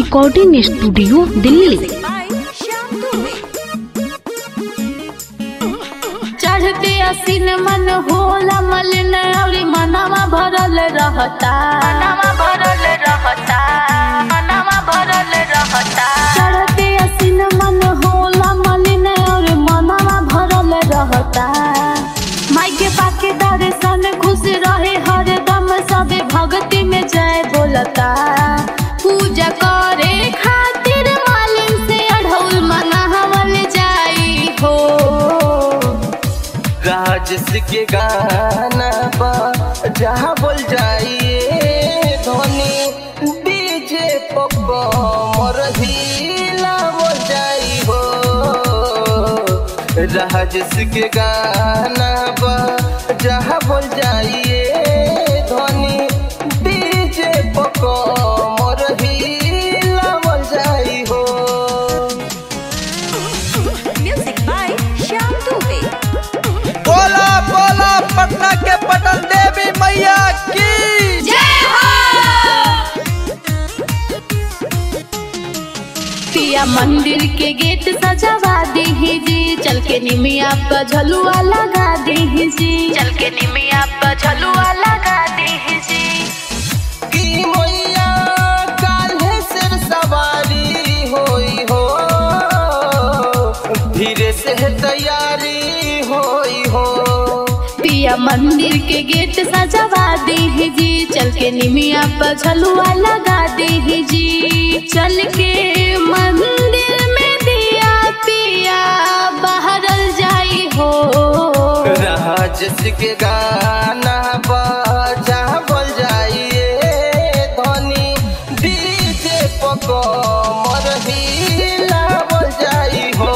Recording studio Delhi चढ़ते असीन मन होला मलिन अउरी मनवा भरल रहता मनवा भरल रहता मनवा भरल रहता चढ़ते असीन मन होला मलिन अउरी मनवा भरल रहता माई के पाके दर्शन खुश रहे हरदम सबे भक्ति में जय बोलता पूजा करे खातिर मालिन से अढ़ौल मनावल जाई हो राजस के गाना बा जहाँ बोल जाइए धोनी डीजे पप्पा मोर हिला बोल जाई हो राजस के गाना बा जहाँ बोल जाइए धोनी डीजे पप्पा मोर हिला बोल जाई हो Music by Shyam Dubey. बोला बोला पटना के पटन देवी मैया की पिया मंदिर के गेट सजावा दीही जी चल के निमिया पर झलुआ लगा दीही जी चल के निमिया पर झलुआ लगा दीही जी की मैया काल्हे सिर सवारी होई हो धीरे से तैयारी होई हो पिया मंदिर के गेट सजावा दीही जी चल के निमिया पर झलुआ लगा दीही जी चल के मंदिर में दिया पिया बहरल जाई हो राजस के गाना बजा बोल जाइए धनी डीजे पको मर हिला बोल जाई हो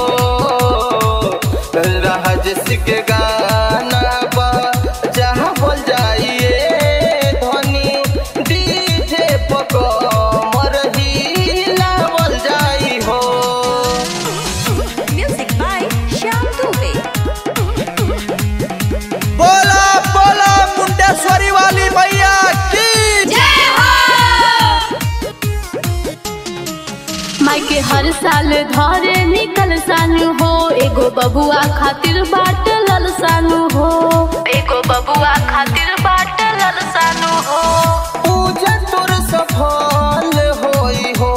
राजस के गाना बजा बोल जाइए धनी डीजे पको मर हिला बोल जाई हो Music by Shyam Dubey. बोला बोला मुंडेश्वरी वाली मैया की माई के हर साल धरे निकल सानु हो एगो बबुआ खातिर बाट लल सानु हो एगो बबुआ खातिर बाट लल सानु हो पूजा तोर सफल होई हो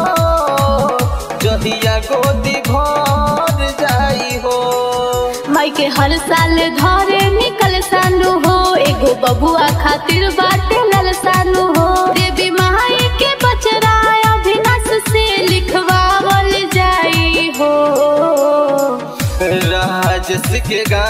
जहिया गोदी भर जाई हो माई के हर साल धरे निकल सानु हो एगो बबुआ खातिर बाट लल सानु हो देवी माई के बचरा अभिनाश से लिखवावल जाई हो राजस के गा